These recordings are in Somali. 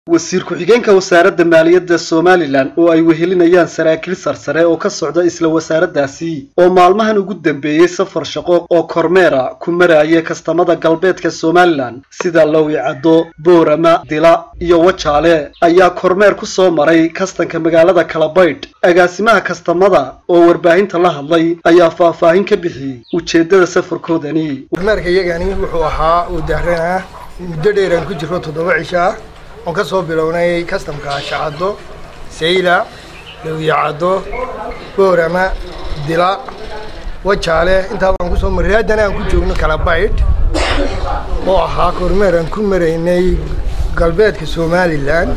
wasiir ku-xigeenka wasaaradda maaliyadda somalilan oo ay wehelinayaan saraakiil sarsare oo ka socda isla wasaaraddaasi oo maalmahan ugu dambeeyey safar shaqo oo kormeera ku maraya kastamada galbeedka somalilan sida lowicaddo boorama dila iyo wajaale ayaa kormeer ku soo maray kastanka magaalada kalabaydh agaasimaha kastamada oo warbaahinta la hadlay ayaa faahfaahin ka bixiyey ujeeddada safarkoodani kormeerka iyagani wuxuu ahaa uu daaranaa muddo dheeraan ku jiro toddoba cisho ah oon ka soo bilownay kastamka shacaddo sayla lawiyacaddo boorama dila wajaale intaa baan kusoo marray haddana aan ku joogno kalabaydh oo ahaa kormeer aan ku maraynay galbeedka somalilan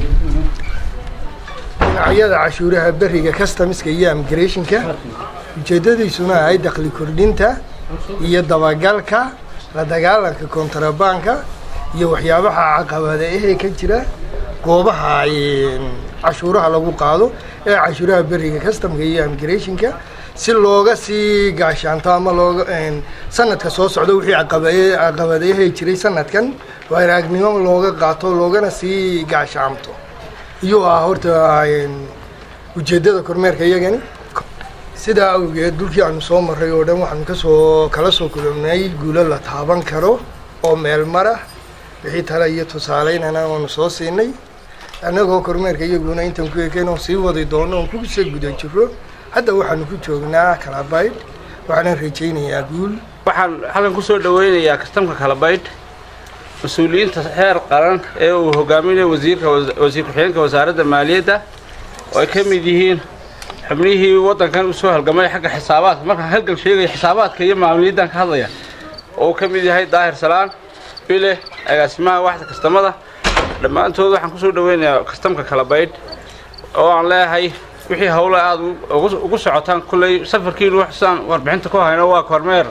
dhinacyada cashuuraha beriga customiska iyo immigrationka ujeeddadiisuna ahay dakhli kordhinta iyo dabagalka la dagaalanka kontrabanka iyo waxyaabaha caqabada ahee ka jira goobaha cashuuraha lagu qaado ee cashuuraha beriga customka iyo immigrationka si looga sii gaashaanto ama looga sanadka soo socda wixii caqabadayahay jiray sanadkan waaragnimo looga qaato loogana sii gaashaanto iyuu ah horta ujeeddada kormeerka iyagani sidaa awgeed dhulkii aanu soo marray oo dhan waxaanu kasoo kala soo kulobnay guulo la taaban karo oo meel mara wixii tale iyo tusaaleynana waanu soo siinay annagoo kormeerka iyaguna intaan ku ekeen oo sii wadi doono oon kusoo guda jiro hadda waxaanu ku joognaa kalabaydh waxaanan rajaynayaa guul waxaan halkan kusoo dhaweynayaa kastamka kalabaydh mas-uuliyiinta heer qaran ee uu hogaaminayo wasiirka wasiir ku-xigeenka wasaaradda maaliyadda oo ay ka mid yihiin xubnihii waddankan usoo halgamay xagga xisaabaadka markaan halgan sheegaya xisaabaadka iyo maamuliyaddan ka hadlaya oo uu ka mid yahay daahir salaan bile agaasimaha waxda kastamada dhammaantood waxaan kusoo dhaweynayaa kastamka kalabaydh oo aan leeyahay wixii hawle aada ugu socotaan kulley safarkiinu waxsaan warbixinta ku hayno waa kormeer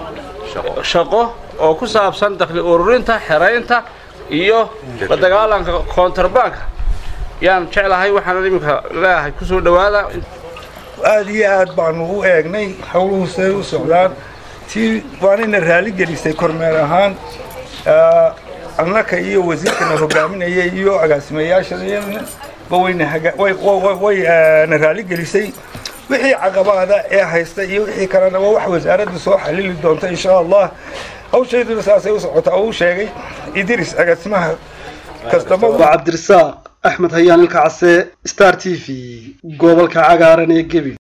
shaqo oo ku saabsan dakhli ururinta xeraynta iyo la dagaalanka kontrabanka yaan jeclahay waxaana iminka leeyahay kusoo dhawaada aada iyo aad baanu u eegnay hawluhu siday u socdaan tii waanayna raali gelisay kormeer ahaan annaka iyo wasiirkana hogaaminaya iyo agaasimayaashana wayna raali gelisay wixii caqabaada ee haysta iyo wixii kalena waa wax wasaaradda soo xalili doonta insha allah hawshayduna saasay u socotaa oo u sheegay idris agaasimaha kastamada waa cabdirasaaq axmed hayaan ilka case star t v gobolka cagaaran ee gebi